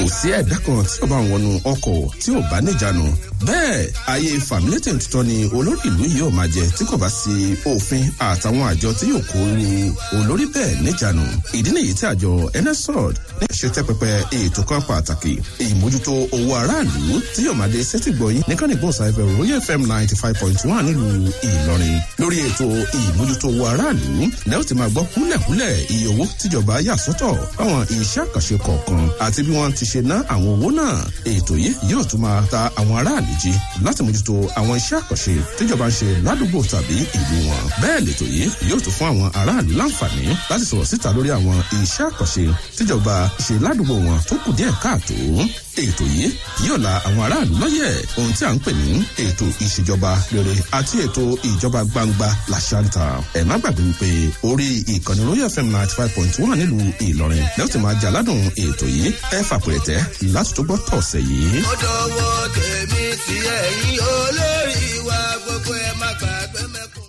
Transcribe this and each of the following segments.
sí ẹ̀dá kan tí ó bá ń wọnú ọkọ̀ tí ò bá níjànú bẹ́ẹ̀ ayé fàmílétè tuntun ni olórí ìlú yìí ò máa jẹ tí kò bá sí òfin àtàwọn àjọ tí yóò kó ru olórí bẹ́ẹ̀ níjànú ìdí nìyí tí àjọ nsrod ní ṣètẹ́ pẹpẹ ètò kan pàtàkì ìmójútó owó aráàlú tí yóò máa dé sétí gbọ̀yìn nìkan nìgbọ̀n sáfẹ́ royal fm ninety five point one nílùú ìlọrin lórí ètò ìmójútó owó aráàlú lẹ́yìn tí máa gbọ́ kúlẹ̀kúlẹ̀ iye owó tíjọba yà sọ́tọ̀ fáwọn iṣẹ́ àkànṣe kọ̀ọ̀kan àti bí wọ́n ti ṣe ná àwọn owó náà ètò yìí yóò tún máa ta àwọn aráàlú jí láti mójútó àwọn iṣẹ́ àkànṣe tíjọba ń ṣe ládùúgbò tàbí ìlú wọn bẹ́ẹ̀ lètò yìí yóò tún fún àwọn aráàlú láǹfààní láti sọ̀rọ̀ síta lórí àwọn iṣẹ́ àkànṣe tíjọba ṣe ládùúgbò wọn tó kù díẹ̀ káàtó ètò yìí yóò la àwọn aráàlú lọ́yẹ̀ ohun tí à ń pè ní ètò ìṣèjọba rere àti ètò ìjọba gbangba làṣàǹtà ẹ̀ má gbàgbé wípé orí ìkànnì royal fm ninety five point one nílùú ìlọrin lẹ́yìn tí máa jà ládùn ètò yìí ẹ fàpẹ̀rẹ̀tẹ̀ láti tó gbọ́ tọ̀sẹ̀ yìí. ó dọwọ́ tèmi tí ẹ̀yin olórí wa gbogbo ẹ̀ má gbàgbé mẹ́kùn.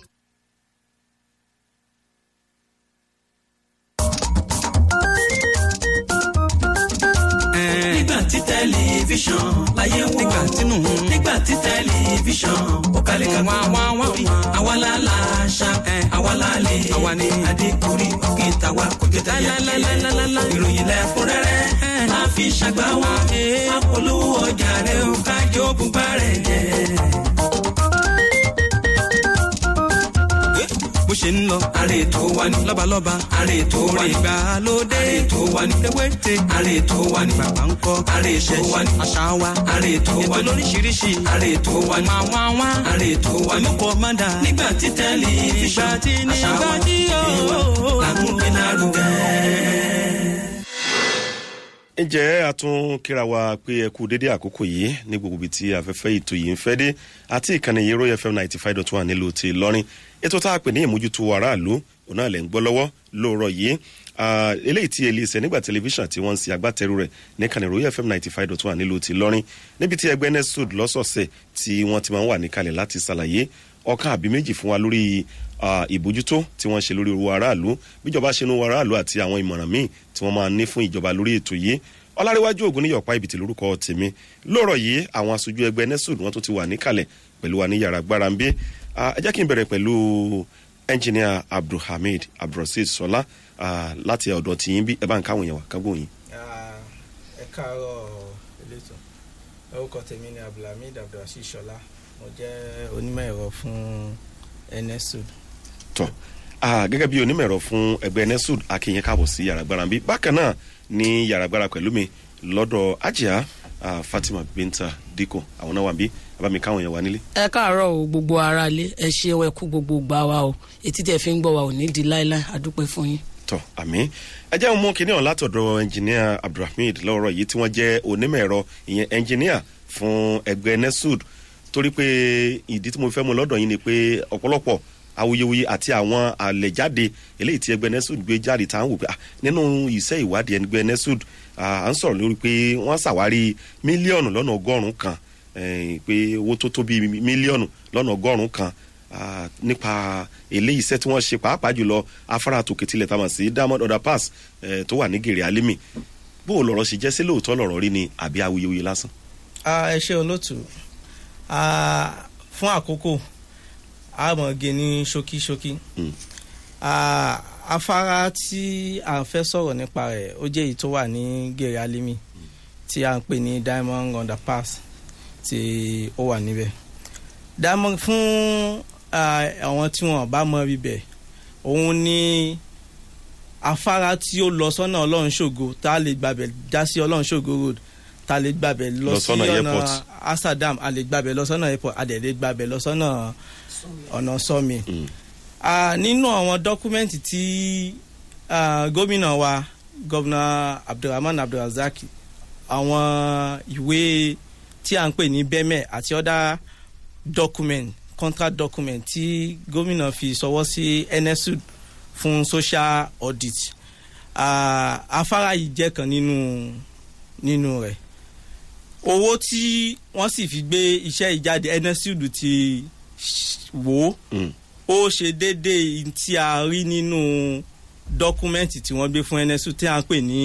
nígbà tí tẹlifíṣàn láyé wò nígbà tínú nígbà tí tẹlifíṣàn ó kalẹ̀ ká wá wá wá àwa la la ṣá àwa la lè àwa ni adékùnrí òkè tàwa kò jẹ tẹ̀yà ìròyìn lẹ́kúnrẹ́rẹ́ máa fi ṣàgbá wa apolówó ọjà rẹ̀ ó kájọ bùbá rẹ̀ jẹ́. bó ṣe ń lọ. àrè tó wà ní. lọ́balọ́ba. àrè tó wà ní. ìgbàlódé. àrè tó wà ní. ewéte. àrè tó wà ní. bàbá ń kọ́. àrè tó wà ní. àṣà wa. àrè tó wà ní. ètò lóríṣiríṣi. àrè tó wà ní. máa wá wá. àrè tó wà ní. mọ́kọ́ má dà. nígbà tí tẹlifíṣàn. ìgbà tí nígbà tí yóò. làkúngbé náà rúgẹ́ ǹjẹ́ a tún kíra wa pé ẹ kú dédé àkókò yìí ní gbogbo ibi tí afẹ́fẹ́ ètò yìí ń fẹ́ dé àti ìkànnì yìí royal fm ninety five dot one nílùú ti lọ́rin ètò tá a pè ní ìmójútó aráàlú òun náà lẹ̀ ń gbọ́ lọ́wọ́ lóòrọ̀ yìí eléyìí tí elise nígbà tẹlifíṣàn tí wọ́n ń ṣe agbátẹrù rẹ̀ ní ìkànnì royal fm ninety five dot one nílùú ti lọ́rin níbi tí ẹgbẹ́ nesud lọ́sọ̀ọ̀sẹ̀ tí wọ́n ti máa ń wà níkalẹ̀ láti ṣàlàyé ọkàn àbí méjì fún wa lórí ìbójútó tí wọ́n ṣe lórí owó aráàlú bíjọba ṣe ní owó aráàlú àti àwọn ìmọ̀ràn míì tí wọ́n máa ní fún ìjọba lórí ètò yìí ọlárẹ̀wájú ògùn níyọ̀pá ibìtì lórúkọ tèmi lóòrọ̀ yìí àwọn aṣojú ẹgbẹ́ nesud wọn tó ti wà níkàlẹ̀ pẹ̀lú wa ní yàrá gbára ń bí ẹ jẹ́ kí n bẹ̀rẹ̀ pẹ̀lú ẹnjìníà abdulhamid abdulrasheed sọlá láti ọ̀dọ̀ tìyín bí ẹ bá ń káwọn èèyàn wà kágbó yín. ẹ káàárọ̀ elétò orúkọ tèmi ni abdulhamid abdulrasheed sọlá mo jẹ́ onímọ̀ ẹ̀rọ fún nsud. tọ́ gẹ́gẹ́ bí onímọ̀ ẹ̀rọ fún ẹgbẹ́ nsud akínyẹn káàbọ̀ sí yàrá gbára ń bí bákan náà ní yàrá gbára pẹ̀lú mi lọ́dọ̀ ajá fatima binta diko àwọn náà wà bí abami káwọn yẹn wà nílé. ẹ káàárọ̀ o gbogbo ara lé ẹ ṣe ẹ kú gbogbo gbà wa o etí tẹ fi ń gbọ́ wa ò ní di láéláé àdúpẹ́ fún yín. tọ àmì ẹ jẹ́ mú kinní ọ̀hún látọ̀dọ̀ ẹnjìníà abdulhamid lọ́rọ̀ yìí tí wọ́n jẹ́ onímọ̀ ẹ̀rọ ìyẹn ẹnjìníà fún ẹgbẹ́ nesud torí pé ìdí tí mo fẹ́ mu lọ́dọ̀ yín ni pé ọ̀pọ̀lọpọ̀ awuyewuye àti àwọn àlẹ̀jáde eléyìí tí ẹgbẹ́ nesud gbé jáde tá à ń wò pé nínú iṣẹ́ ìwádìí ẹgbẹ́ nesud à ń sọ̀rọ̀ lórí pé wọ́n ṣàwárí mílíọ̀nù lọ́nà ọgọ́rùn-ún kan pé owó tó tó bíi mílíọ̀nù lọ́nà ọgọ́rùn-ún kan nípa eléyìí iṣẹ́ tí wọ́n ṣe pàápàá jùlọ afárá tòkè tilẹ̀ tá a mọ̀ sí diamond order pass tó wà ní gèrè alimi bó o lọ̀rọ̀ ṣe jẹ́ sí lóòótọ́ lọ̀rọ̀ rí ni àbí awuyewuye lásán. ẹ ṣe olóòtú fún àkókò àmọ̀gé ní ṣókíṣókí. afárá tí à ń fẹ́ sọ̀rọ̀ nípa rẹ̀ ó jẹ́ èyí tó wà ní gèrè alimi tí à ń pè ní diamond underpass tí ó wà níbẹ̀. diamond fún àwọn tí wọn bá mọ ibẹ̀ òun ní afárá tí ó lọ sọ́nà ọlọ́run ṣògo tá a lè gbàbẹ̀ já sí ọlọ́run ṣògo road tá a lè gbàbẹ̀ lọ sí ọ̀nà asadam a lè gbàbẹ̀ lọ sọ́nà airport a dẹ̀ lè gbàbẹ̀ lọ sọ́nà ọ̀nà sọ́mi. nínú àwọn dọ́kúmẹ́ǹtì tí gómìnà wa gọ́vnà abdulrahman abdulrasaq àwọn ìwé tí à ń pè ní bẹ́mẹ̀ àti ọ̀dà document contract document tí gómìnà fi sọwọ́ sí nsud fún social audit afárá yìí jẹ́ kan nínú nínú rẹ̀ owó tí wọ́n sì fi gbé iṣẹ́ ìjáde nsud ti wò ó ṣe déédéé tí a rí nínú dọ́kúmẹ́ǹtì tí wọ́n gbé fún nsud tí a ń pè ní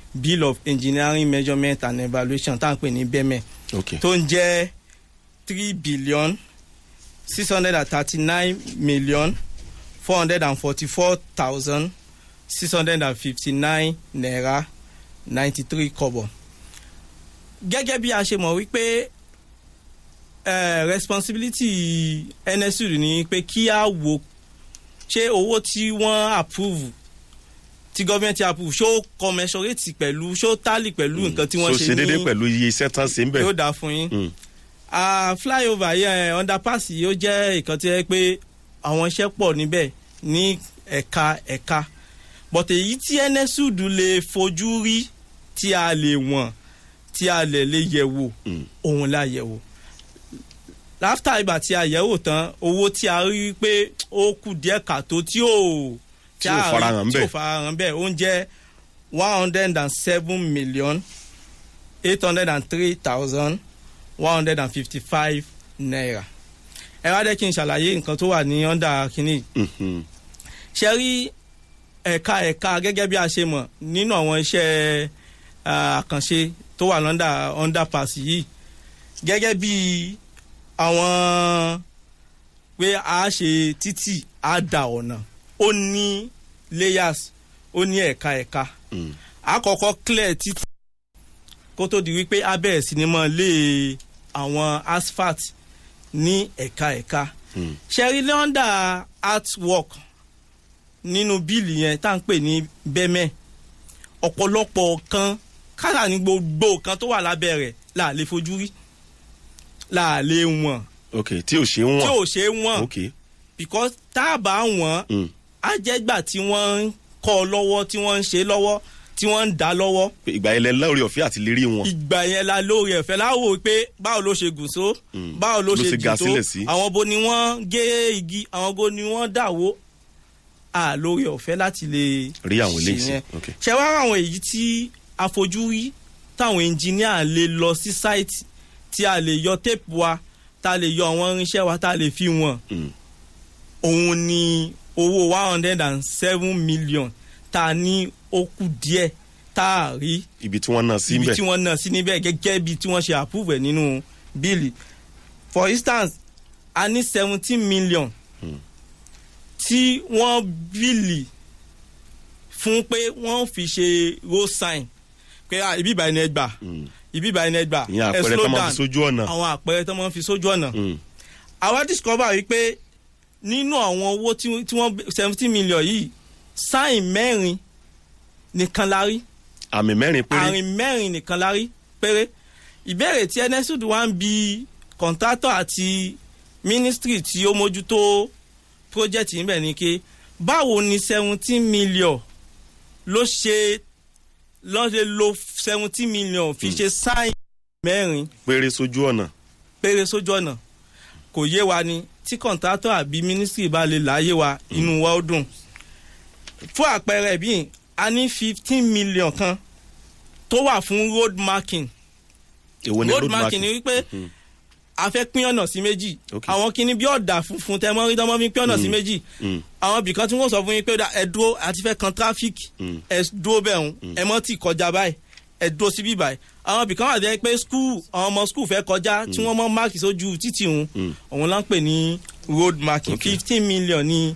bill of engineering measurement and evaluation tá à ń pè ní bẹ́mẹ̀ ok tó ń jẹ́ three billion six hundred and thirty nine million four hundred and forty four thousand six hundred and fifty nine naira ninety three kobo. gẹ́gẹ́ bí a ṣe mọ̀ wípé eh, responsibility nsu ni pé kí a wo ṣé owó tí wọ́n approve tí gọ́ọ̀mẹ̀ntì approve ṣó commensurate pẹ̀lú ṣó tally pẹ̀lú nǹkan tí wọ́n so ṣe ṣe ní déédéé pẹ̀lú iye iṣẹ́ tán sí ń bẹ̀. yóò dáa fún yín Mm. ah flyover yẹn underpass yìí ó jẹ́ ìkan tí ẹ pé àwọn iṣẹ́ pọ̀ níbẹ̀ ní ẹ̀ka ẹ̀ka but èyí tí nsud lè fojú rí tí a lè wọ̀n tí a lè lè yẹ̀ wò Mm. òun la yẹ̀ wò láfítà ìgbà tí a yẹ̀ wò tán owó tí a rí pé ó kù díẹ̀ kàtó tí ò Tí ò a rí- farahàn tí ò bẹ́ẹ̀. farahàn bẹ́ẹ̀ ó ń jẹ́ one hundred and seven million eight hundred and three thousand one hundred and fifty-five naira. ẹ wá dẹ́ kí n ṣàlàyé nǹkan tó wà ní ọ́ndà kínní. Mhm. ṣe rí ẹ̀ka ẹ̀ka gẹ́gẹ́ bí a ṣe mọ̀ nínú àwọn iṣẹ́ ah, àkànṣe tó wà lọ́ndà underpass yìí gẹ́gẹ́ bí àwọn pé a ṣe títì a da ọ̀nà ó ní layers ó ní ẹ̀ka ẹ̀ka Mm. àkọ́kọ́ clear títì kó tó di wípé a bẹ̀rẹ̀ sí ni mọ́ lé àwọn asphalt ní ẹ̀ka ẹ̀ka Mm. ṣẹ́rí lọ́ndà artwork nínú bíìlì yẹn tá à ń pè ní bẹ́mẹ̀ ọ̀pọ̀lọpọ̀ kan kára ní gbogbo kan tó wà lábẹ́ rẹ̀ là lè fojú rí là lè wọ̀n ok tí ò ṣe ń tí wọ̀n ò ṣe é wọ̀n ok because tá a bá wọ̀n Mm. á jẹ́ gbà tí wọ́n ń kọ́ ọ lọ́wọ́ tí wọ́n ń ṣe lọ́wọ́ tí wọ́n ń dá lọ́wọ́ Pé ìgbà yẹn lẹ lórí ọ̀fẹ́ àti lérí wọn. ìgbà yẹn la lórí ẹ̀fẹ́ láwò pé báwo ló ṣe gùn só Mm. báwo ló Ló ṣe ṣe ga jù tó sílẹ̀ sí. àwọn bo ni wọ́n gé igi àwọn bo ni wọ́n dàwó à lórí ọ̀fẹ́ láti lè rí àwọn ṣe eléyìí sí yẹn. ok ṣe wá àwọn èyí tí àfojúrí táwọn ẹnjìníà lè lọ sí sáìtì tí a lè yọ téèpù wa tá a lè yọ àwọn irinṣẹ́ wa tá a lè fi wọ̀n Mm. òun ni owó one hundred and seven million tá a ní ó kù díẹ̀ tá a rí ibi tí wọ́n náà sí ibi bẹ̀ tí wọ́n náà sí níbẹ̀ gẹ́gẹ́ bí tí wọ́n ṣe approve ẹ̀ nínú bíìlì for instance a ní seventeen million tí wọ́n bíìlì fún pé wọ́n fi ṣe road sign pé ah, ibi ìbàyẹn ẹ gbà Mm. ibi ìbàyẹn ẹ gbà ìyẹn ẹ àpẹẹrẹ slow tó máa down fi sójú ọ̀nà. àwọn àpẹẹrẹ tó máa ń fi sójú ọ̀nà Mm. àwa discover wípé nínú àwọn owó tí tí wọ́n seventeen million yìí sáìn mẹ́rin nìkan la rí àmì mẹ́rin péré àrìn mẹ́rin nìkan la rí péré ìbéèrè tí enesud wá ń bi kọ̀ǹtátọ̀ àti mínísítírì tí ó mójútó project yìí bẹ̀ ni pé báwo ni seventeen million ló ṣe ló ṣe lo seventeen million fi ṣe sáìn mẹ́rin péré sójú ọ̀nà. péré sójú ọ̀nà kò yé wa ni tí kọ̀ǹtátọ̀ àbí mínísítírì bá lè láyé wa inú wa ó dùn fún àpẹẹrẹ bíi a ní fifteen million kan tó wà fún road marking èwo ni road road marking ni marking. wípé Mhm. a fẹ́ pín ọ̀nà sí méjì Ok. àwọn kinní bí ọ̀dà funfun tẹ mọ́ rí tọ́mọ́ fi pín ọ̀nà sí méjì Mm. àwọn ibìkan tí wọ́n sọ fún yín pé ó dà, ẹ dúró àti fẹ́ kan traffic Mm. ẹ dúró bẹ́ẹ̀ ń ẹ mọ́ tì kọjá báyìí ẹ dúró síbí báyìí àwọn ibìkan wà jẹ́ pé school àwọn ọmọ school fẹ́ kọjá tí wọ́n mọ́ máàkì sójú títì òun Mm. òun là ń pè ní road marking Ok. fifteen million ní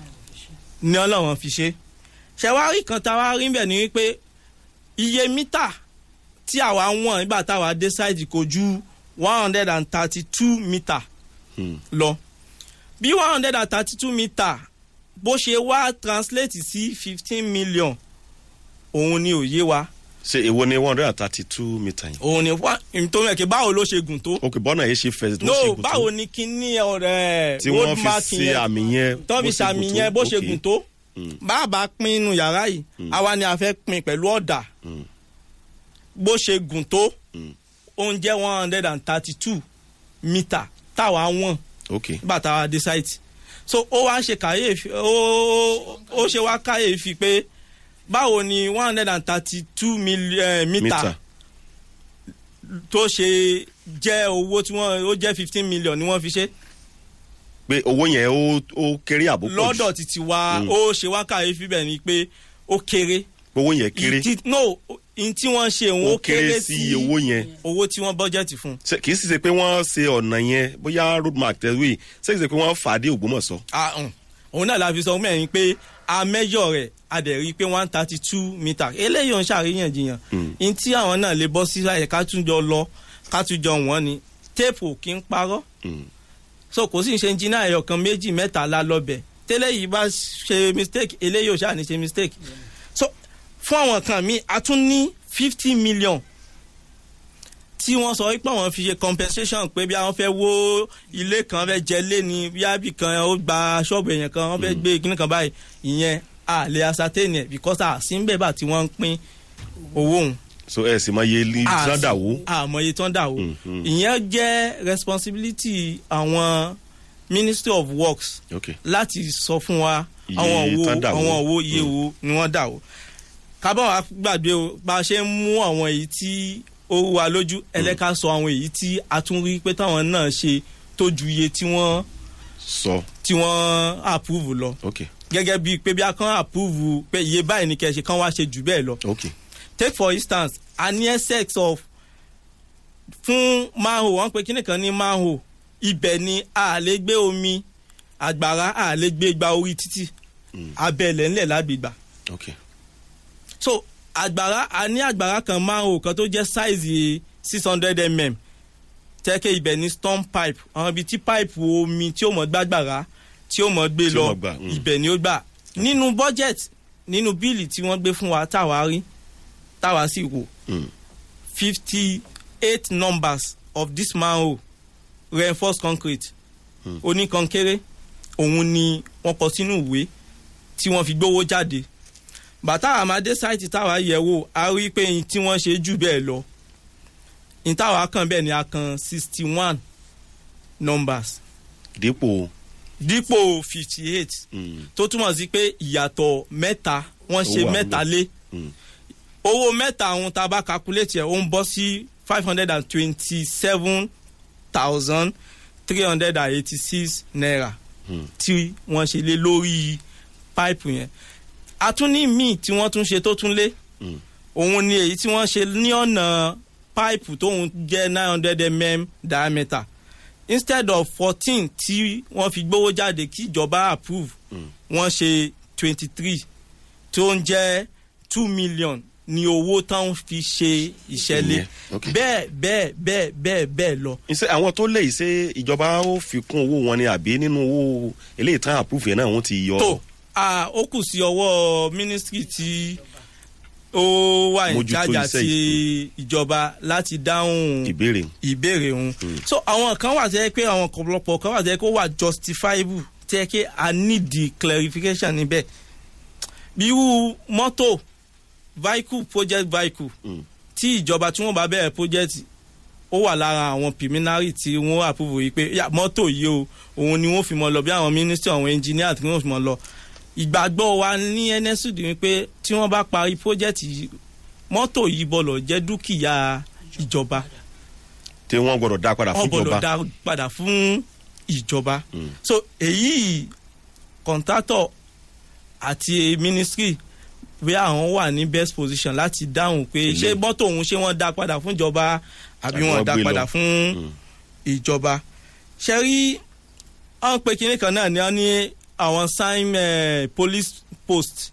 ní ọlọ́wọ́n fi ṣe ṣẹ̀wárí kan tá a wá rí bẹ̀ ni wípé iye mítà tí àwa ń wọ̀n nígbà táwa dé sáìtì kò ju one hundred and thirty two mítà Mm. lọ bí one hundred and thirty two mítà bó ṣe wá translate sí fifteen million òun ni òye wa ṣe èwo ni one hundred and thirty two metre yẹn. òun ni wá nítorí ẹ̀ kí báwo ló ṣe gùn tó ok bọ́nà yẹn ṣe fẹsẹ̀ tó no ṣe gùn tó. báwo ni kíní ọ̀rẹ́ tí wọ́n fi ṣe àmì yẹn. tó fi bó ṣe ṣàmì gùn tó. yẹn bó ṣe Ok. gùn tó Mm. bàbá pín inú yàrá yìí àwa ni a fẹ́ pín pẹ̀lú ọ̀dà Mm. bó ṣe gùn tó Mm. ó ń jẹ́ one hundred and thirty two mítà táwa wọ̀n ok nígbà táwa dé site so ó wá ń ṣe kàyéfì ó ó ṣe wá kàyéfì pé báwo ni one hundred and thirty two mítà mítà. tó ṣe jẹ́ owó tí wọ́n ó jẹ́ fifteen million ni wọ́n fi ṣe pé owó yẹn ó ó kéré àbó pọ̀ jù. lọ́dọ̀ títí wa Mm. ó ṣe wá kàyéfì bẹ́ẹ̀ ni pé ó kéré owó yẹn kéré. Ìdí- no n tí wọ́n ṣe òun ó kéré sí owó yẹn owó tí wọ́n bọ́jẹ̀tì fún. Ṣé- kì í sì ṣe pé wọ́n ṣe ọ̀nà yẹn bóyá road mark tẹ̀wé ṣé kì í ṣe pé wọ́n fà á dé ògbómọ̀ṣọ́. Ah, um, òun náà la fi sọ mẹ́rin pé a mẹ́jọ rẹ̀ a dẹ̀ rí i pé one thirty two metre eléyìí ò ń ṣàríyànjiyàn n tí àwọn náà lè bọ́ sí ẹ̀ ká tún jọ lọ ká tún jọ wọ́n ni téèpù kì í parọ́ Mm. so kò sí ṣe jìnnà ẹ̀yọ̀ kan méjì mẹ́ta la lọ́bẹ̀ tẹ́lẹ̀ yìí bá ṣe mistake eléyìí ò ṣáà ní ṣe mistake so fún àwọn kan míì a tún ní fifty million tí wọ́n sọ wípé àwọn fi ṣe compensation pé bí àwọn fẹ́ wó ilé kan fẹ́ jẹ lé ní bí ábì kan ó gba ṣọ́ọ̀bù èèyàn kan wọ́n fẹ́ gbé kíní kan báyìí ìyẹn a lè ascertain ẹ̀ because a sí ń bẹ̀ bá tí wọ́n ń pín owó òun so ẹ sì mọ iye ilé sádàwó. àmọye tán dà o Mm, mm. ìyẹn jẹ́ responsibility àwọn ministry of works ok láti sọ fún wa Iye àwọn owó tán dà wó. àwọn owó iye wo ni wọ́n dà o kábọ̀ wá gbàgbé o bá a ṣe ń mú àwọn èyí tí ó wù wá lójú ẹlẹ́ka sọ àwọn èyí tí a tún rí pé táwọn náà ṣe tó ju iye tí wọ́n sọ tí wọ́n approve lọ ok gẹ́gẹ́ bíi pé bí a kàn approve pé iye báyìí ni kẹ́ ẹ ṣe kán wá ṣe jù bẹ́ẹ̀ lọ ok take for instance a ní excess of fún manhole wọn pe kíni kan ní manhole ibẹ̀ ni a lè gbé omi àgbàrá a lè gbé gba orí títì abẹ́lẹ̀ ńlẹ̀ lágbègbà ok so àgbàrá a ní àgbàrá kan manhole kan tó jẹ́ size six hundred mm tẹ́kẹ́ ibẹ̀ ní storm pipe àwọn ibi tí pipe omi tí ó mọ̀ gbàgbàrá tí ó mọ̀ gbé Tí ó lọ mọ̀ gbà, mm. ibẹ̀ ni ó gbà nínú budget nínú bíìlì tí wọ́n gbé fún wa táwa rí táwa sì wò Mm. fifty eight numbers of this manhole reinforced concrete Hmm. oníkankéré òun ni wọ́n kọ sínú ìwé tí wọ́n fi gbówó jáde bàtà àmàdé sáìtì táwa yẹ̀ wò a rí i pé n tí wọ́n ṣe jù bẹ́ẹ̀ lọ n táwa kan bẹ́ẹ̀ ni a kan sixty one numbers dípò dípò fifty eight mm, tó túmọ̀ sí pé ìyàtọ̀ mẹ́ta wọ́n ṣe Ó wà mẹ́ta ńbẹ̀. lé mm, owó mẹ́ta àwọn tá a bá calculate ẹ̀ ó ń bọ́ sí five hundred and twenty-seven thousand three hundred and eighty-six naira Hmm. tí wọ́n ṣe lé lórí páìpù yẹn a tún ní míì tí wọ́n tún ṣe tó tún lé mm, òun ni èyí tí wọ́n ṣe ní ọ̀nà páìpù tóun jẹ́ nine hundred mm diameter instead of fourteen tí wọ́n fi gbówó jáde kí ìjọba approve Mm. wọ́n ṣe twenty three tó ń jẹ́ two million ní owó táwọn fi ṣe ìṣẹ̀lẹ̀ Ìyẹn, okay. bẹ́ẹ̀ bẹ́ẹ̀ bẹ́ẹ̀ bẹ́ẹ̀ bẹ́ẹ̀ lọ. ṣe àwọn tó lè ṣe ìjọba ó fi kún owó wọn ni àbí nínú owó eléyìí tán àpúfù yẹn náà wọ́n ti yọ tó a ó kù sí ọwọ́ mínísítírì tí ó wà ní Mójútó jájà iṣẹ́ ti ìjọba láti dáhùn ìbéèrè ìbéèrè òun so àwọn kan wà tẹ́ pé àwọn ọ̀pọ̀lọpọ̀ kan wà tẹ́ kó wà justifiable tẹ́ kí a need the clarification níbẹ̀ bí irú mọ́tò vehicle project vehicle Mm. tí ìjọba tí wọ́n bá bẹ̀rẹ̀ project ó wà lára àwọn preliminary tí wọ́n approve yìí pé yà, mọ́tò yìí o òun ni wọ́n fi mọ́ lọ bí àwọn ministry àwọn engineer tí wọ́n fi mọ́ lọ ìgbàgbọ́ wa ní nsud ni pé tí wọ́n bá parí project yìí mọ́tò yìí bọ̀lọ̀ jẹ́ dúkìá ìjọba tí wọ́n gbọ́dọ̀ dá padà fún wọ́n gbọ́dọ̀ ìjọba dá padà fún ìjọba Mm. so èyí kọ̀ǹtátọ̀ àti ministry bí àwọn wà ní best position láti dáhùn pé Ilé. ṣé mọ́tò òun ṣé wọ́n dá padà fún ìjọba àbí Àbí wọ́n wọ́n dá gbé lọ. padà fún Mm. ìjọba ṣe rí àwọn pé kinní kan náà ni wọ́n ní àwọn sign eh, police post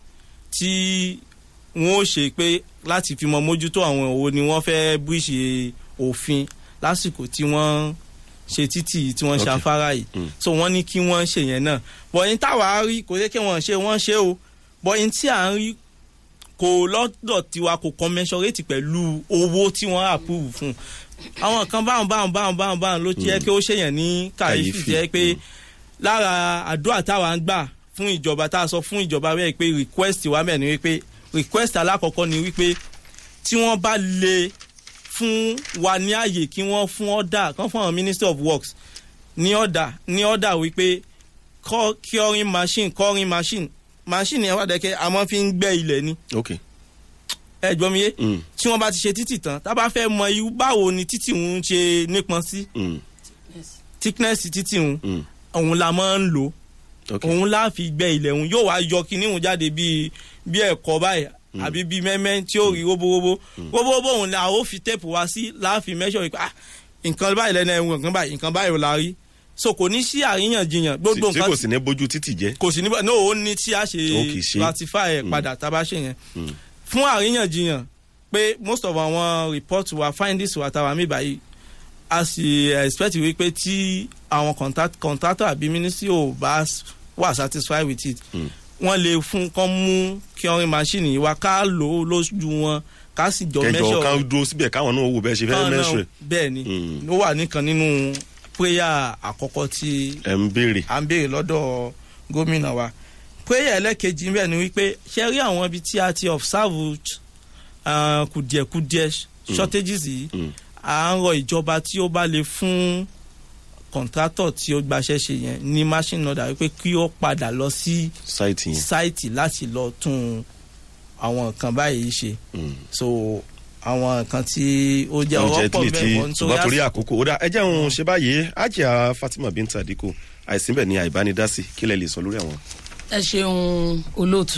tí wọ́n ó ṣe pé láti fi mọ mójútó àwọn òwò ni wọ́n fẹ́ bíṣe òfin lásìkò tí wọ́n ṣe títì yìí tí wọ́n ṣe Okay. afárá yìí Mm. so wọ́n ní kí wọ́n ṣe yẹn náà bọ̀yìn táwa rí kò yẹ kí wọ́n ṣe wọ́n ṣe o bọ̀yìn tí à ń rí kò lọ́dọ̀ tiwa kò commensurate pẹ̀lú owó tí wọ́n approve fún àwọn kan báwọn báwọn báwọn báwọn báwọn ló jẹ́ kí ó ṣèyàn ní kàyéfì Kàyéfì, jẹ́ pé mm. lára àdúrà táwa ń gbà fún ìjọba tá a sọ fún ìjọba bẹ́ẹ̀ pé request wa mẹ́rin wípé request alákọ̀ọ́kọ́ ni wípé tí wọ́n bá lè fún wa ní àyè kí wọ́n fún ọ̀dà kan fún àwọn ministry of works ní ọ̀dà ní ọ̀dà wípé cur- curing machine curing machine machine yẹn wà dẹ́kẹ́ a máa fi ń gbẹ́ ilẹ̀ ni ok ẹ gbọ́ mi yé Mm. tí wọ́n bá ti ṣe títì tán tá a bá fẹ́ mọ irú báwo ni títì ń ṣe nípọn sí Mm. thickness títì ń Mm. òun la máa ń lò ok òun la fi gbẹ́ ilẹ̀ òun yóò wá yọ kíní òun jáde bíi bí ẹ̀kọ́ báyìí àbí bíi mẹ́mẹ́ tí ó rí róbóróbó róbóróbó òun ni a ó fi téèpù wá sí láàfin mẹ́sọ̀ wípé ah nǹkan báyìí lẹ́nu ẹ̀wọ̀n nǹkan báyìí nǹkan báyìí ò la rí so kò ní sí àríyànjiyàn gbogbo tí nǹkan kò sì ní bójú títì jẹ́ kò sí níbẹ̀ no ó ní tí a Ó kì í ṣe ṣe. ratify ẹ̀ padà tá a bá ṣe yẹn fún àríyànjiyàn pé most of àwọn report wa findings wa táwa mi báyìí a sì expect wípé tí àwọn contact- contractor àbí ministry ò bá s- wà satisfied with it wọ́n lè fún kán mú curing machine yìí wá ká lò ó lójú wọn ká sì jọ kẹjọ measure ká dúró síbẹ̀ káwọn náà wò bẹ́ẹ̀ ṣe fẹ́ kan náà mẹ́sùrẹ̀ bẹ́ẹ̀ ni Mm. ó wà nìkan nínú prayer àkọ́kọ́ tí ẹ̀ ń béèrè à ń béèrè lọ́dọ̀ gómìnà wa prayer ẹlẹ́kejì ń bẹ̀ ni wípé ṣe rí àwọn ibi tí a ti observe uh, kùdìẹ̀kùdìẹ̀ shortages yìí Mm. à ń rọ ìjọba tí ó bá lè fún kọ̀ǹtrátọ̀ tí ó gbaṣẹ́ ṣe yẹn ní machine order wípé kí ó padà lọ sí sáìtì yẹn sáìtì láti lọ tún àwọn nǹkan báyìí ṣe Mm. so àwọn nǹkan tí ó jẹ́ oúnjẹ ọwọ́ pọ̀ tí tí bẹ́ẹ̀ bọ́ ṣùgbọ́n torí nítorí àkókò ó dá ẹ jẹ́ òun ṣe báyìí ajá fatima binta adiko àìsínbẹ̀ ní àìbánidásí kí lẹ lè sọ lórí àwọn. ẹ ṣeun olóòtú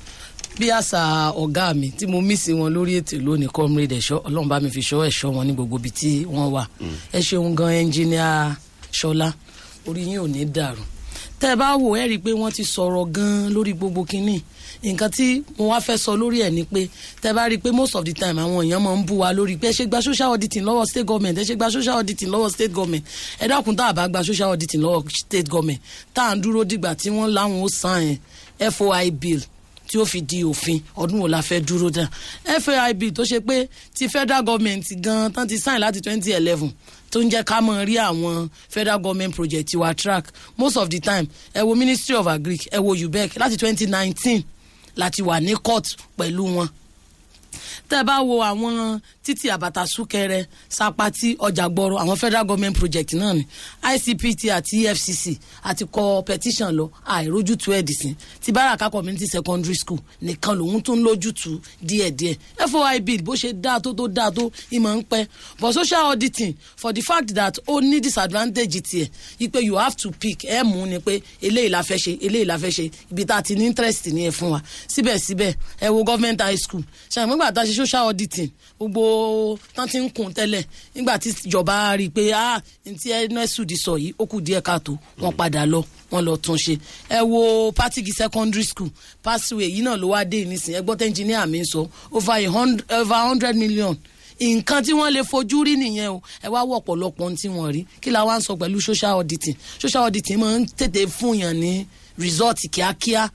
bí àṣà ọ̀gá mi tí mo mí sí wọn lórí ètò lónìí comrade ẹ̀ṣọ́ ọlọ́run bá mi fi ṣọ́ ẹ̀ṣọ́ wọn ní gbogbo ibi tí wọ́n wà ẹ ṣeun gan ẹnjìníà ṣọlá orí yín ò ní dàrú tẹ́ ẹ bá wò ẹ́ rí i pé wọ́n ti sọ̀rọ̀ gan lórí gbogbo kínní nǹkan tí mo wá fẹ́ sọ lórí ẹ̀ ni pé tẹ́ ẹ bá rí i pé most of the time àwọn èèyàn máa ń bú wa lórí pé ẹ ṣe gba social auditing lọ́wọ́ state government ẹ ṣe gba social auditing lọ́wọ́ state government ẹ dákun tá a bá gba social auditing lọ́wọ́ state government tá à ń dúró dìgbà tí wọ́n láwọn ó san ẹ̀ foi bill tí ó fi di òfin ọdún wo la fẹ́ dúró dá foi bill tó ṣe pé ti federal government gan tán ti sign láti twenty eleven tó ń jẹ́ ká mọ̀ rí àwọn federal government project tiwa track most of the time ẹ wo ministry of agric ẹ wo ubec láti twenty nineteen láti wà ní court pẹ̀lú wọn tẹ́ ẹ bá wo àwọn títì àbàtà súkẹrẹ sapati ọjà gbọrọ àwọn federal government project náà ni icpt àti efcc àti kọ petition lọ àìrójútu ẹ̀ dìsín ti baraka community secondary school nìkan lòun tún lójútu díẹ̀díẹ̀ foi bill bó ṣe dáa tó tó dáa tó ìmọ̀ ń pẹ́ but social auditing for the fact that ó ní disadvantage tiẹ̀ yí pé you have to pick ẹ̀ mú ni pé eléyìí la fẹ́ ṣe eléyìí la fẹ́ ṣe ibi tá a ti ní interest ní ẹ̀ fún wa síbẹ̀síbẹ̀ ẹ wo government high school ṣàmúgbà tá a ṣe social auditing gbogbo tán ti ń kun tẹ́lẹ̀ nígbà tí ìjọba rí i pé ah ntí nsu di sọ yìí ó kù díẹ̀ káàtó wọ́n padà lọ wọ́n lọ tún ṣe ẹ wo patigi secondary school passway yìí náà ló wá dé nísìnyí ẹgbọ́n tẹ́ engineer mi sọ over a hundred over hundred million nǹkan tí wọ́n lè fojú rí nìyẹn o ẹ wá wọ ọ̀pọ̀lọpọ̀ ohun tí wọ́n rí kí la wá ń sọ pẹ̀lú social auditing social auditing máa ń tètè fún yàn ní result kíákíá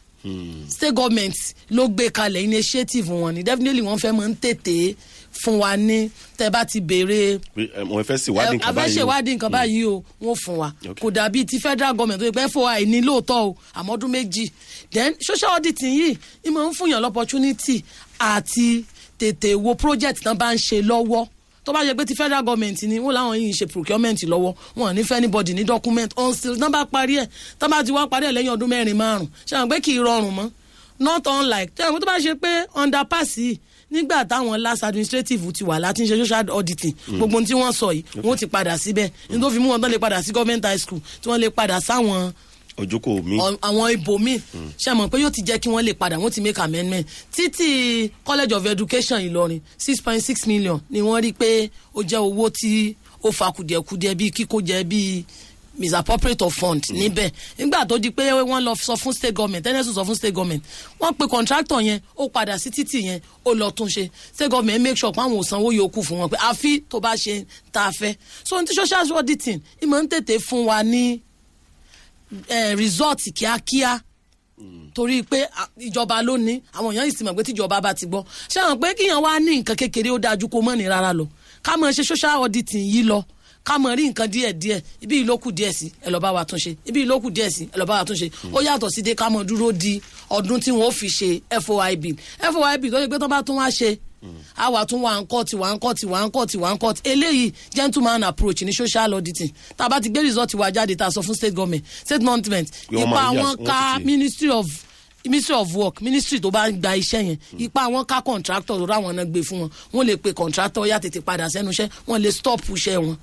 state government ló gbé kalẹ̀ initiative wọn ni definitely wọ́n fẹ́ máa ń tètè fún wa ní tẹ́ bá ti béèrè pé ẹ, mo fẹ́ ṣèwádìí nǹkan báyìí o. àfẹ́ṣèwádìí nǹkan báyìí o wọ́n fún wa Okay. kò dàbí ti federal government tó yẹ pé foi ní lóòótọ́ o àmọ́ ọdún méjì then social auditing yìí ni mo ń fún yàn lọ́pọ̀tunity àti tètè wo project tán bá ń ṣe lọ́wọ́ tó bá yẹ pé ti federal government ni wọn làwọn yìí ń ṣe procurement lọ́wọ́ wọn ò ní fẹ́ anybody ní document until tán bá parí ẹ̀ tán bá ti wá parí ẹ̀ lẹ́yìn ọdún mẹ́rin márùn ṣe àwọn pé kì í rọrùn mọ́ not unlike tẹ́ ẹ̀ tó bá ṣe pé underpass yìí nígbà táwọn last administrative ti wà láti ń ṣe social auditing gbogbo ohun tí wọ́n sọ yìí wọ́n ti padà síbẹ̀ ní tó fi mú wọn tán lè padà sí government high school tí wọ́n lè padà sáwọn ojúkò mi. ọ- àwọn ibòmíì ṣe mọ̀ pé yóò ti jẹ́ kí wọ́n lè padà wọ́n ti make amendment títí college of education ìlọrin six point six million ni wọ́n rí pé ó jẹ́ owó tí ó fa kùdìẹ̀kudiẹ bíi kíkó jẹ bíi misappropriate of fund níbẹ̀ nígbà tó di pé wọ́n lọ sọ fún state government tẹ́lẹ̀sùn sọ fún state government wọ́n pe contractor yẹn ó padà sí títì yẹn ó lọ tún ṣe state government make sure pé àwọn ò sanwó yòókù fún wọn pé àfi tó bá ṣe tá a fẹ́ so ní ti social auditing ìmọ̀ ń tètè fún wa ní eh, result kíákíá torí pé à, ìjọba ló ní àwọn èèyàn yìí sì mọ̀ pé tíjọba bá ti gbọ́ ṣé àwọn pé kíyàn wá ní nǹkan kékeré ó dájú kó mọ̀ ní rárá lọ ká mọ̀ ṣe social auditing yìí lọ ká mọ̀ rí nǹkan díẹ̀ díẹ̀ ibi ìlókù díẹ̀ sí ẹ lọ́ọ́ bá wa tún ṣe ibi ìlókù díẹ̀ sí ẹ lọ́ọ́ bá wa tún ṣe ó yàtọ̀ sí dé ká mọ̀ dúró di ọdún tí wọ́n ó fi ṣe foib foib tó ṣe pé tó bá tún wá ṣe àwa tún wà ń kọ́ọ̀tì wà ń kọ́ọ̀tì wà ń kọ́ọ̀tì wà ń kọ́ọ̀tì eléyìí gentleman approach ní social auditing tá a bá ti gbé result wa jáde tá a sọ fún state government state government Pé wọ́n ipa máa yà- wọn wọ́n ká ti- ministry of ministry of work ministry tó bá ń gba iṣẹ́ yẹn ipa wọn ká contractor tó ráwọn náà gbé fún wọn wọn lè pe contractor yá tètè padà sẹ́nu iṣẹ́ wọn lè stop iṣẹ́ wọn.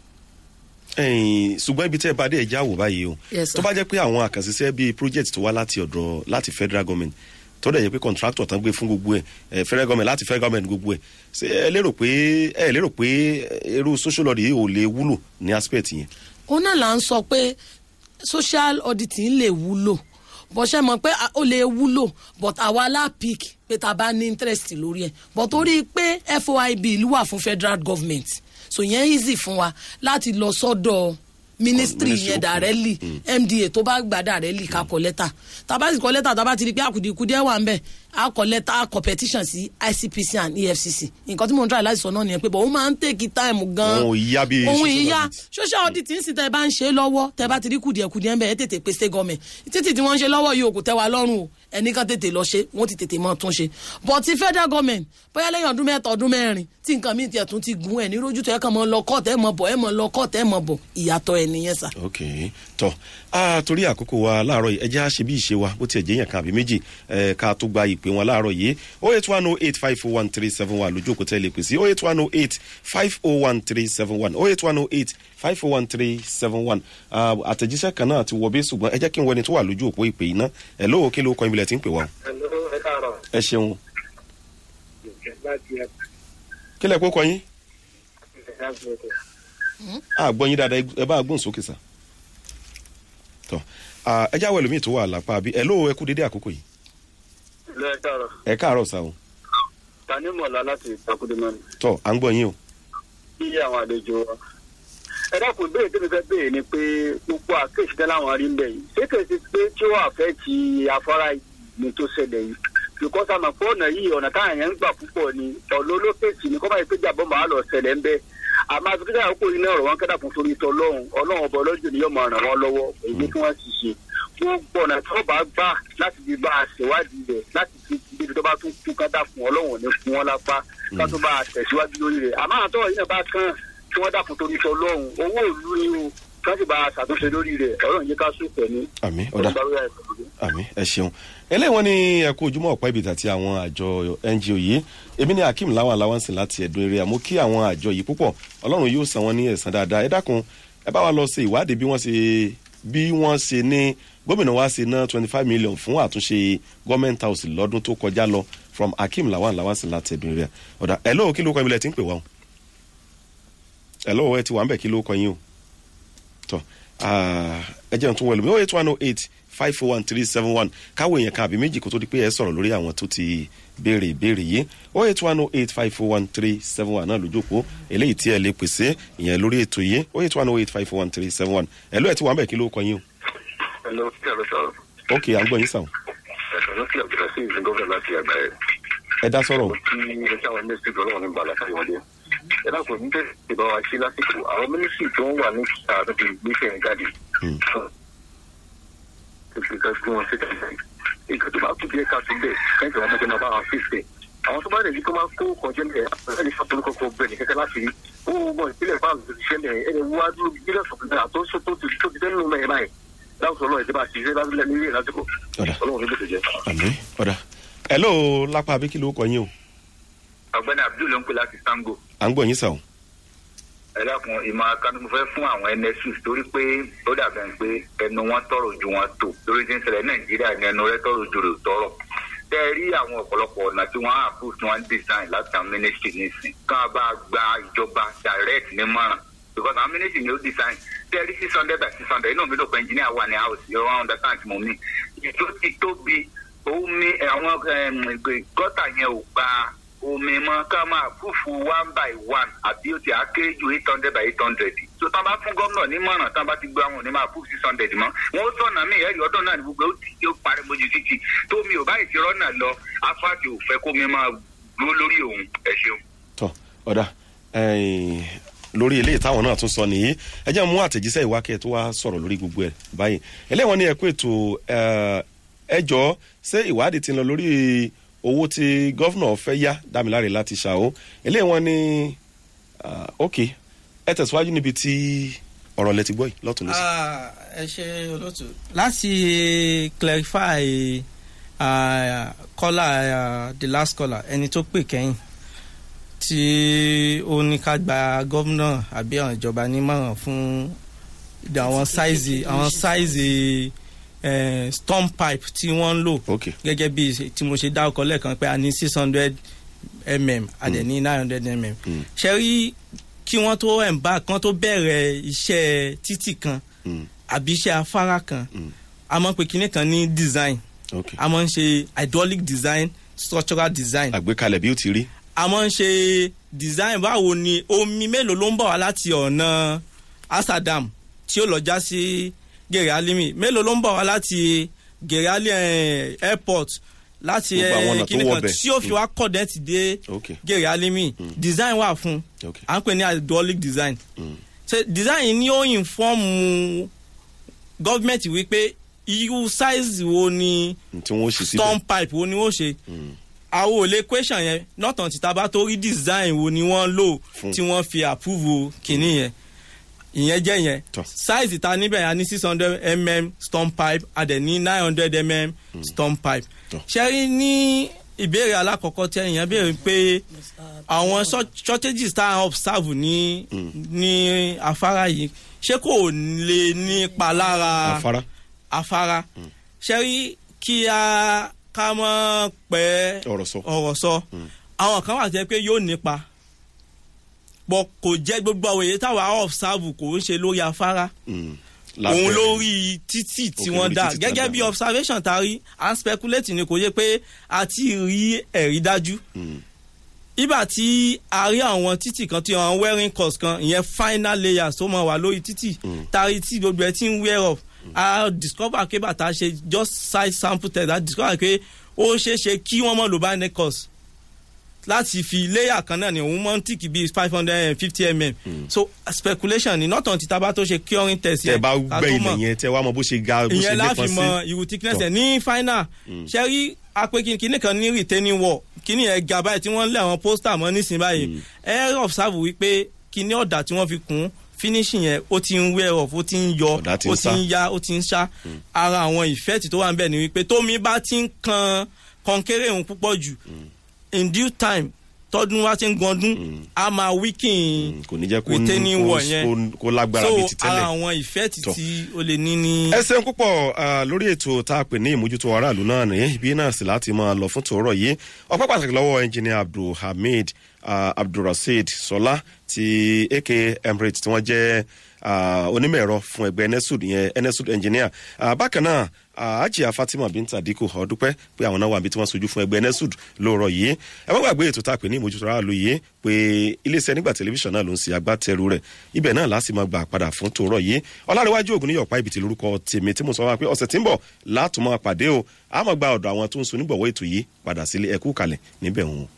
ẹ̀yin ṣùgbọ́n ibi tẹ́ ẹ bá dé ẹja wò báyìí o Yes, sir. tó bá jẹ́ pé àwọn àkànṣiṣẹ́ bíi project tó wá láti ọ̀dọ̀ láti federal government tó dẹ̀ yẹ pé contractor tán gbé fún gbogbo ẹ̀ ẹ̀ federal government láti federal government gbogbo ẹ̀ ṣé ẹ lérò pé ẹ lérò pé irú social audit yìí ò lè wúlò ní aspect yẹn. òun náà là ń sọ pé social auditing lè wúlò bó ṣe mọ̀ pé ó lè wúlò but àwa la pick pé tá a bá ní interest lórí ẹ̀ but torí pé foib ìlú wà fún federal government so yẹn easy fún wa láti lọ sọ́dọ̀ ministry ministry, yẹn okay. directly mda tó bá gbà directly ká kọ lẹ́tà tàbá sì kọ lẹ́tà tàbá ti di pé àkùdìkudẹ́ wà ń bẹ̀ á kọ lẹ́tà á kọ petition sí icpc and efcc nǹkan tí mo ń try láti sọ náà nìyẹn pé bọ̀ ó máa ń take time gan Òun ò yá bí òun social ìyá audit. social audit ń sì tẹ́ ẹ bá ń ṣe lọ́wọ́ tẹ́ ẹ bá ti rí kùdìẹ̀kùdìẹ̀ ń bẹ̀ ẹ tètè pé state government títí tí wọ́n ń ṣe lọ́wọ́ yìí ò kò tẹ́ wa lọ́rùn o ẹnìkan tètè lọ ṣe wọ́n ti tètè mọ́ tún ṣe but ti federal government bóyá lẹ́yìn ọdún mẹ́ta ọdún mẹ́rin tí nǹkan míì tiẹ̀ tún ti gun ẹ̀ ní rójú tó ẹ kàn mọ́ lọ kọ́ọ̀tù ẹ̀ mọ́ bọ̀ ẹ̀ mọ́ lọ kọ́ọ̀tù ẹ̀ mọ́ bọ̀ ìyàtọ̀ ẹ̀ nìyẹn sà. ok tọ a torí àkókò wa láàárọ̀ yìí ẹjẹ́ á ṣe bí ìṣe wa bó tiẹ̀ jẹ́ yẹn kan àbí méjì ẹ̀ ká tó gba ìpè wọn láàárọ̀ yìí o eight one o eight five o one three seven one lójú òkúta ilé pèsè o eight one o eight five o one three seven one o eight one o eight five o one three seven one àtẹ̀jíṣẹ́ kan náà ti wọ bí ṣùgbọ́n ẹ jẹ́ kí n wọ ẹni tó wà lójú òpó ìpè yìí ná ẹ̀ lóò kí ló kọ́ ibi lẹ̀ tí ń pè wá o. ẹ káàárọ̀ ẹ ṣeun láti ẹ kí lẹ̀ kó kọ yín láti ẹ àgbọ̀ yín dáadáa ẹ bá gbóhùn sókè sá. tọ ẹ jáwé ẹlòmíì tó wà lápá bí ẹ lóò ẹ kú dédé àkókò yìí lọ ẹ káàárọ̀ ẹ káàárọ̀ sá o tani mọ̀lá láti ìtakùdémọ́ni tọ à ń gbọ́ yín o. bí àwọn àlejò wa. ẹ dákun ìbéèrè tí mi fẹ́ béèrè ni pé gbogbo àkéèsí tẹ́ láwọn rí ń bẹ̀ yìí ṣé kèé ti pé tí ó àfẹ́ ti afárá yìí ni tó ṣẹlẹ̀ yìí because àmọ̀ pé ọ̀nà yìí ọ̀nà táwọn yẹn ń gbà púpọ̀ ni ọ̀nà olókèsì ni kọ́mọ̀ ìpéjà bọ́ màá lọ ṣẹlẹ̀ ń bẹ́ àmọ́ àti kíkà àkókò yìí náà ọ̀rọ̀ wọn kẹ́dà fún torí tọ́ lọ́hùn ọlọ́run ọba ọlọ́jọ́ ni yóò máa ràn wọ́n lọ́wọ́ èyí tí wọ́n ti ṣe gbogbo ọ̀nà tí wọ́n bá gbà láti fi bá a ṣèwádìí rẹ̀ láti fi ibi tó bá tún kú kátà fún ọlọ́run ò ní fún wọn lápá ká tó bá a tẹ̀síwájú lórí rẹ̀ àmọ́ àtọ́ yìí náà bá kàn tí wọ́n dàkún torí tọ́ lọ́hùn owó ìlú ni o kí wọ́n sì bá a ṣàtúnṣe lórí rẹ̀ ọlọ́run yìí ká sùn pẹ̀lú àmì ọ̀dà àmì ẹ ṣeun eléyìí wọn ní ẹkú ojúmọ́ ọ̀pá ibi àti àwọn àjọ ngo yìí èmi ní akeem lawan alawansi láti ẹ̀dùn eré àmọ́ kí àwọn àjọ yìí púpọ̀ ọlọ́run yóò san wọn ní ẹ̀san dáadáa ẹ dákun ẹ bá wa lọ ṣe ìwádìí bí wọ́n ṣe bí wọ́n ṣe ní gómìnà wa ṣe ná twenty five million fún àtúnṣe government house lọ́dún tó kọjá lọ from akeem lawan alawansi láti ẹ̀dùn eré ọ̀dà ẹ̀ lóò kí ló kọ́ ibi lẹ̀ tí ń pè wá o ẹ̀ lóò ẹ ti wà ń bẹ̀ kí ló kọ́ yín o tọ́ ẹ jẹ́ n tún wẹ̀lú mi oh eight one oh eight five four one three seven one káwé yẹn kan àbí méjì kó tó di pé ẹ sọ̀rọ̀ lórí àwọn tó ti béèrè ìbéèrè yìí oh eight one oh eight five four one three seven one náà lójú òpó eléyìí tí ẹ lè pèsè ìyẹn lórí ètò yìí oh eight one oh eight five four one three seven one ẹ ló ẹ ti wà ń bẹ̀ kí ló kọ yín Hello, kí ẹ lọ sọ̀rọ̀. o ok à ń gbọ́ yín sàn Ẹ̀sán ló kí ọ̀gbìn sí ìsìn gómìnà láti àgbáyé. ẹ dá sọ̀rọ̀ Kí ẹ sáwọn mínísítì lọ́wọ́ ní bàlá káyọ̀ wọlé. Ẹ dákun ní tẹ̀sí ìbá wa ṣe lásìkò àwọn mínísítì tó ń wà ní ààrẹ ti gbéṣẹ́ yẹn jáde. Ìgbésẹ̀ fún wọn sí tẹ̀sí. Ìgbà tó bá kú díẹ̀ ká tún bẹ̀ kẹ́ńtì wọn mọ́tò máa bá wọn fèsì. Àwọn tó bá rẹ̀ yìí tó máa kó kọjá ní ẹ̀ ẹni fàtúrú kọ̀ọ̀kan bẹ̀ ní kẹ́kẹ́ láti rí. Ó mọ̀ ìpínlẹ̀ fáwọn òṣìṣẹ́ mẹ́rin ẹni wá dúró bílíọ̀nù sọ̀kùnrin àtọ́sọ tó ti tó ti tẹ́lẹ̀ nínú mẹ́rin báyìí. Láwùjọ náà ìjọba àti ìṣẹ́ lábílẹ̀ nílé lásìkò. ọ̀dà Ọlọ́run ní bèsè jẹ́. àmì ọ̀dà ẹ ló lápá àbí kí ló kọ yín o ọ̀gbẹ́ni abdul ló ń pè láti sango à ń gbọ́ yín sàn o ẹ dákun ìmọ̀ akanu mo fẹ́ fún àwọn nsu torí pé ó dàbẹ̀ ń pé ẹnu wọn tọrọ ju wọn tó lórí tí ń ṣẹlẹ̀ nàìjíríà ní ẹnu rẹ tọrọ ju rè tọrọ tẹ ẹ rí àwọn ọ̀pọ̀lọpọ̀ ọ̀nà tí wọ́n á approve tí wọ́n ń design láti àwọn ministry nísìn kán bá gba ìjọba direct ní mọ́ràn because àwọn ministry ni ó design tẹ ẹ rí six hundred by six hundred inú mi ló pẹ́ engineer wà ní house yóò wọ́n understand mo mi ìjọ ti tóbi omi àwọn gọ́tà yẹn ò gba omi mọ ká máa fúfu one by one àbí ó ti àkéré ju eight hundred by eight hundred tó tán bá fún gómìnà nímọ̀ràn tán bá ti gbé àwọn onímọ̀ fún six hundred mọ́ wọn ó sọ̀nà mí ẹ̀rí ọdún náà ní gbogbo ó ti yóò parí mojú títì tó mi ò báyìí ti rọ́nà lọ asfáàtì ò fẹ́ kó mi máa dúró lórí òun ẹ ṣeun. tọ ọ̀dà lórí eléyìí táwọn náà tún sọ nìyí ẹ jẹ́ mú àtẹ̀jíṣẹ́ ìwákẹ́ tó wá sọ̀rọ̀ lórí gbogbo ẹ̀ báyìí eléwọ̀n ní ẹ̀kú ètò ẹjọ́ ṣé ìwádìí ti ń lọ lórí owó tí gọ́fúnà fẹ́ yá dámiláre láti ṣàó eléwọ̀n ní ok ẹ tẹ̀síwájú níbi tí ọ̀rọ̀ lẹ ti gbọ́ yìí lọ́tún lọ́sí. ẹ ṣe olóòtú láti clarify kọ́là the last caller ẹni tó pè kẹ́yìn tí ó ní ká gba gómìnà àbí àwọn ìjọba nímọ̀ràn fún àwọn sáìzì àwọn sáìzì eh, storm pipe tí wọ́n ń lò ok gẹ́gẹ́ bí ṣe- tí mo ṣe dá ọkọ̀ lẹ́ẹ̀kan pé a ní six hundred mm a dẹ̀ ní nine hundred mm Mm. ṣe rí kí wọ́n tó embark kí wọ́n tó bẹ̀rẹ̀ iṣẹ́ títì kan Mm. àbí iṣẹ́ afárá kan Mm. a máa ń pe kinní kan ní design ok a máa ń ṣe hydraulic design structural design àgbékalẹ̀ bí ó ti rí a máa ń ṣe design báwo ni omi mélòó ló ń bọ̀ wá láti ọ̀nà asadam tí ó lọ já sí gèrè alimi mélòó ló ń bọ̀ wá láti gèrè ali eh, airport láti Gbogbo àwọn ọ̀nà eh, tó kíní wọ kan bẹ̀. tí ó fi wá kọ̀dẹ́tì dé ok gèrè alimi design wà fún ok à ń pè ní hydraulic design Mm. ṣe design ni ó inform gọ́ọ̀mẹ̀ntì wípé irú size wo ni tí wọ́n ṣe síbẹ̀ storm pipe wo ni wọ́n ṣe Mm. àwọn ò lè question yẹn nọ́tàn tí taba tó rí design wo ni wọ́n lò Fún. tí wọ́n fi approve kìíní yẹn ìyẹn jẹ́ yẹn Tọ́. size ta níbẹ̀ yẹn a ní six hundred mm storm pipe a dẹ̀ ní nine hundred mm storm pipe Tọ́. ṣẹ́rí ní ìbéèrè alákọ̀ọ́kọ́ tí ẹ̀yìn béèrè pé àwọn short- shortages tá à ń observe ní ní afárá yìí ṣé kò lè nípa lára afárá afárá ṣẹ́rí kí a ká mọ́ pẹ́ ọ̀rọ̀ sọ ọ̀rọ̀ sọ àwọn kan wà tẹ́ pé yóò nípa bọ́ kò jẹ́ gbogbo àwọn èyí táwa observe kò ń ṣe lórí afárá Mm. òun Lábẹ́- lórí títì tí Ok, wọ́n lórí dá títì tí wọ́n gẹ́gẹ́ dá. bí observation ta rí à ń speculate ni kò yẹ pé a ti rí ẹ̀rí dájú Mm. ibà tí a rí àwọn títì kan tí àwọn wearing cost kan ìyẹn final layers tó máa wà lórí títì tari tí gbogbo ẹ ti ń wear off a discover pé bàtà ṣe just size sample test a discover pé ó ṣeé ṣe kí wọ́n mọ̀ lò bá ní cost láti fi layer kan náà ni òun mọ̀ ń tìkì bíi five hundred and fifty mm so speculation ni not until tábà tó ṣe curing test tẹ bá ká gbẹ tó ilẹ̀ mọ̀ yẹn tẹ wá mọ bó ṣe ga bó ṣe ìyẹn láfi nípọn mọ sí irú thickness Tọ́. ẹ ní final ṣe rí apẹ kíní kan ní retaining wall kíní yẹn ga báyìí tí wọ́n lé àwọn poster mọ́ nísìnyí báyìí ẹ observe wípé kíní ọ̀dà tí wọ́n fi kún finishing yẹn ó ti ń wear off ó ti ń yọ Ọ̀dà ti ń ó ti ṣá. ń ya ó ti ń ṣá ara àwọn ìfẹ́ẹ̀tì tó wà ń bẹ̀ ni wípé tómi bá ti ń kan kọnkéré òun púpọ̀ jù in due time tọdún wa ti ń gandún a máa weaken Mm, kò ní jẹ́ kó retaining kó- wall yẹn kó- kó lágbára bíi ti so ara tẹ́lẹ̀. àwọn ìfẹ́ẹ̀tì Tọ́. tí ó lè ní ní. ẹ ṣeun púpọ̀ ah, lórí ètò tá a pè ní ìmójútó aráàlú náà ní ibi náà sì láti máa lọ fún tòórọ̀ yìí ọpẹ́ pàtàkì lọ́wọ́ ẹnjìnìà abdulhamid ah, abdulrasheed sọlá ti ak emirates tí wọ́n jẹ́ ah, onímọ̀ ẹ̀rọ fún ẹgbẹ́ enesud yẹn enesud engineer Ah, bákan náà ah, ajia fatima binta diko ọdúpẹ́ pé àwọn náà wà níbi tí wọ́n sojú fún ẹgbẹ́ enesud lóòrọ̀ yìí ẹ má gbàgbé ètò tá a pè ní ìmójútó aráàlú yìí pé iléeṣẹ́ nígbà tẹlifíṣàn náà ló ń ṣe agbátẹrù rẹ̀ ibẹ̀ náà láti máa gbà padà fún tòórọ̀ yìí ọlárẹ̀wájú ògùn níyọ̀pá ibi tí lórúkọ tèmi tí mo sọ wá pé ọ̀sẹ̀ tí ń bọ̀ látùmọ̀ pàdé o a máa gba ọ̀dọ̀ àwọn tó ń so nígbọ̀wọ́ ètò yìí padà sílé ẹ̀kú kalẹ̀ níbẹ̀ òun.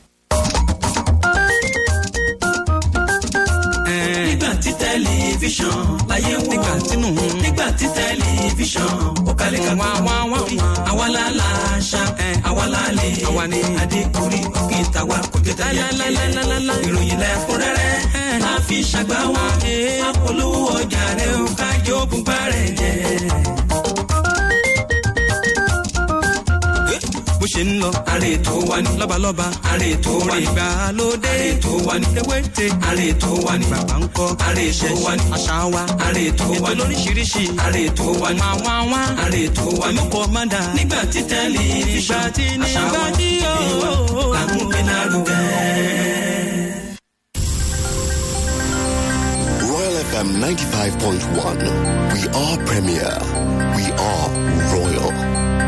nígbà tí tẹlifíṣàn láyé wò nígbà tínú nígbà tí tẹlifíṣàn ó kalẹ̀ ká wá wá wá àwa la la ṣá àwa la lè àwa ni adékùnrin òkè tàwa kò jẹ́ tẹ̀lé ìròyìn lẹ́kúnrẹ́rẹ́ máa fi ṣàgbá wa apolówó ọjà rẹ̀ ó kájọ bùbá rẹ̀ jẹ́. bó ṣe ń lọ. àrè tó wà ní. lọ́balọ́ba. àrè tó wà ní. ìgbàlódé. àrè tó wà ní. ewéte. àrè tó wà ní. bàbá ń kọ́. àrè tó wà ní. àṣà wa. àrè tó wà ní. ètò lóríṣiríṣi. àrè tó wà ní. wá wá. àrè tó wà ní. olùkọ́ máa dà. nígbà tí tẹlifíṣàn. nígbà tí nígbà tí yóò. àmúgbénárugẹ. Royal FM 95.1. We are premier. We are royal.